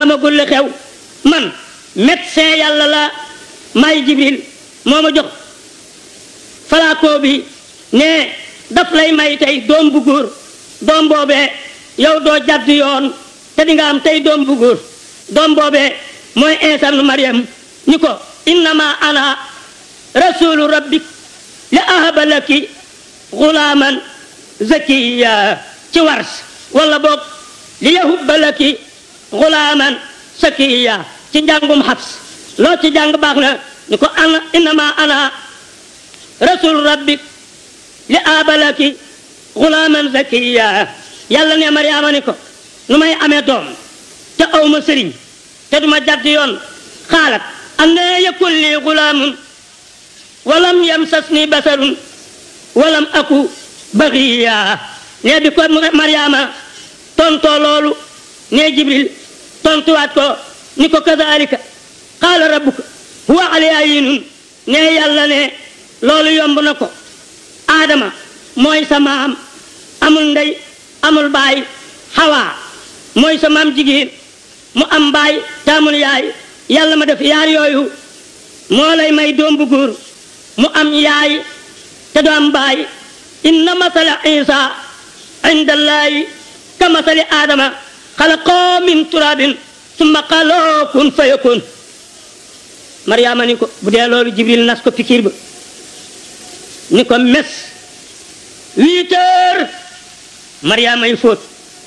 xamagul li xew man médecin yàlla la may jibril moo ma jox falaakoo bi ne daf lay may tey doom bu góor doom boobee yow doo jadd yoon te di nga am tey doom bu góor doom boobee mooy Iisa nu Maryam ni ko innama ana rasulu rabbik li ahaba laki gulaaman zakiya ci wars wala boog li yahubba laki gulaaman sakiya ci njàngum xabs loo ci jàng baax na ni ko ana innama ana rasulu rabbik li ahaba laki gulaaman zakiya yàlla ne Mariama ni ko nu may amee doom te awma sëriñ te duma jadd yoon xaalat anna yakun li gulaamun walam yamsasni basarun walam aku baxiya ne bi ko Mariama tontoo loolu ne Jibril tontuwaat ko ni ko kazalika qaala rabbuka huwa alayya yinun ne yàlla ne loolu yomb na ko Adama mooy sa maam amul ndey amul baay Hawa mooy sa maam jigéen mu am baay taamul yaay yàlla ma def yaar yooyu moo lay may doom bu góor mu am yaay te du am baay inna masala isa inda allahi ka masali adama xalaqoo min turabin summa qaloo kun fayakun mariama ni ko bu dee loolu jibril nas ko fikir ba ni ko mes huit heures mariama yi fóot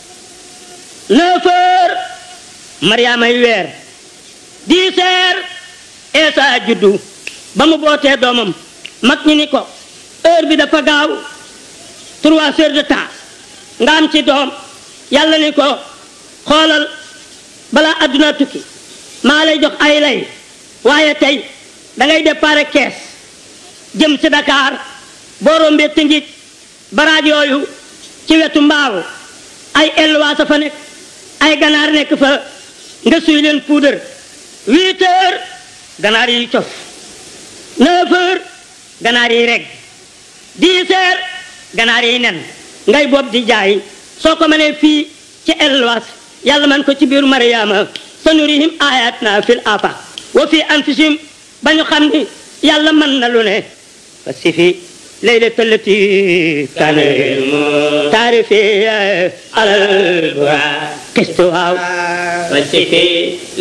neuf heures mariama yi weer dix heures Eesa juddu ba mu bootee doomam mag ñi ni ko heure bi dafa gaaw trois heures de temps nga am ci doom yàlla ni ko xoolal balaa adduna tukki maa lay jox ay lay waaye tey da ngay départ kees jëm ci Dakar boo rombee Tëngéej baraaj yooyu ci wetu mbaaw ay elwaa sa fa nekk ay ganaar nekk fa nga suy leen puudar huit heures ganaar yi cof neuf heures ganaar yi reg dix heures ganaar yi nen ngay bopp di jaay soo ko mënee fii ci elwaas yàlla man ko ci biiru mariama sanurihim ayatina fil afaq wa fi anfusihim ba ñu xam ni yàlla mën na lu ne fa si fi ليلة التي كان تعرفي على البراق قستها وشفي